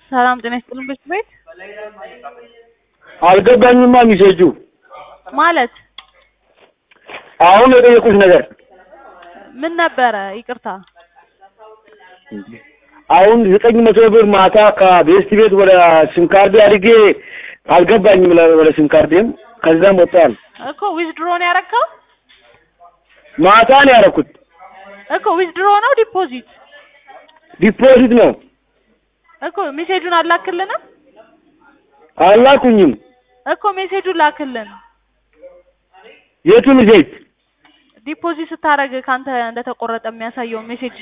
ሰላም ጤና ይስጥልን ቤት ቤት አልገባኝማ ሚሴጁ ማለት አሁን የጠየቁሽ ነገር ምን ነበረ? ይቅርታ አሁን ዘጠኝ መቶ ብር ማታ ከቤስት ቤት ወደ ሲም ካርድ አድርጌ አልገባኝም ለ- ወደ ሲም ካርዴም ከዛም ወጣል። እኮ ዊዝድሮ ነው ያረከው ማታ ነው ያደረኩት። እኮ ዊዝድሮ ነው ዲፖዚት ዲፖዚት ነው እኮ ሜሴጁን አላክልንም አላኩኝም። እኮ ሜሴጁን ላክልን የቱን ዜት ዲፖዚት ስታደርግ ካንተ እንደተቆረጠ የሚያሳየውን ሜሴጅ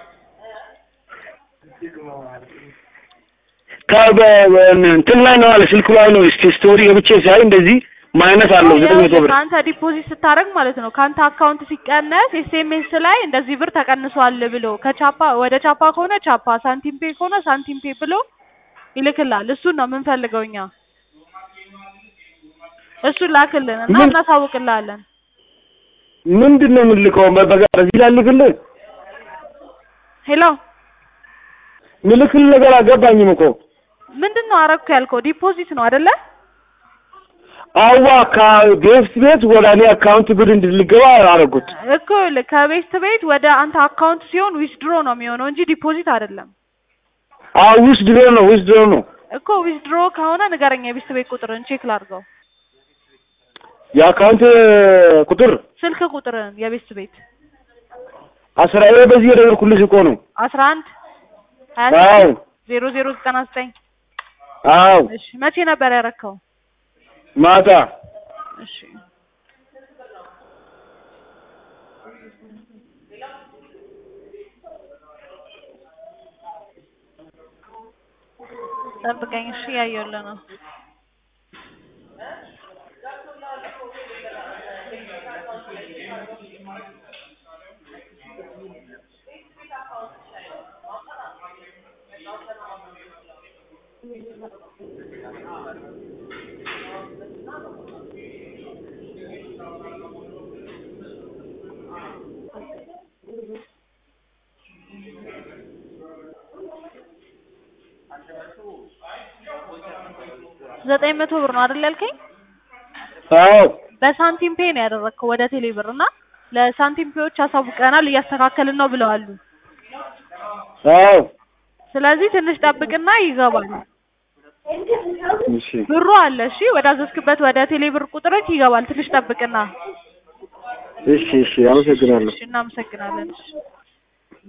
እንትን ላይ ነው አለ ስልክ ላይ ነው እስቲ ስቶሪ ገብቼ ሳይ እንደዚህ ማይነስ አለው ዘጠኝ መቶ ብር ከአንተ ዲፖዚት ስታደርግ ማለት ነው ከአንተ አካውንት ሲቀነስ ኤስኤምኤስ ላይ እንደዚህ ብር ተቀንሷል ብሎ ከቻፓ ወደ ቻፓ ከሆነ ቻፓ ሳንቲም ፔ ከሆነ ሳንቲም ፔ ብሎ ይልክላል። እሱን ነው የምንፈልገው እኛ። እሱን ላክልን እና ምን- እናሳውቅልሃለን። ምንድን ነው የምልከው? በ- በጋ- በዚህ ላይ ልክልህ ሄሎ ምልክል ነገር አልገባኝም እኮ ምንድን ነው አረግኩ ያልከው? ዲፖዚት ነው አይደለ? አዋ ከቤስት ቤት ወደ እኔ አካውንት ብር እንድልገባ አደረጉት። እኮ ይኸውልህ ከቤስት ቤት ወደ አንተ አካውንት ሲሆን ዊዝድሮ ነው የሚሆነው እንጂ ዲፖዚት አይደለም። አዎ ውስጥ ድሮ ነው ውስጥ ድሮ ነው እኮ ዊዝድሮ ከሆነ ንገረኝ፣ የቤስት ቤት ቁጥርን ቼክ ላድርገው። የአካውንት ቁጥር ስልክ ቁጥርን የቤስት ቤት አስራ ይሄ በዚህ የደወልኩልሽ እኮ ነው። አስራ አንድ ሀያ አዎ ስድስት ዜሮ ዜሮ ዘጠና ዘጠኝ አዎ እሺ መቼ ነበር ያረከው? ማታ እሺ ጠብቀኝ። እሺ ያየሁልህ ነው። ዘጠኝ መቶ ብር ነው አይደል ያልከኝ? አዎ በሳንቲም ፔ ነው ያደረግከው ወደ ቴሌ ብር እና ለሳንቲም ፔዎች አሳውቀናል እያስተካከልን ነው ብለዋሉ። አዎ ስለዚህ ትንሽ ጠብቅና ይገባል። እሺ ብሩ አለ። እሺ ወደ አዘዝክበት ወደ ቴሌ ብር ቁጥሮች ይገባል። ትንሽ ጠብቅና። እሺ እሺ አመሰግናለሁ። እሺ እናመሰግናለን። እሺ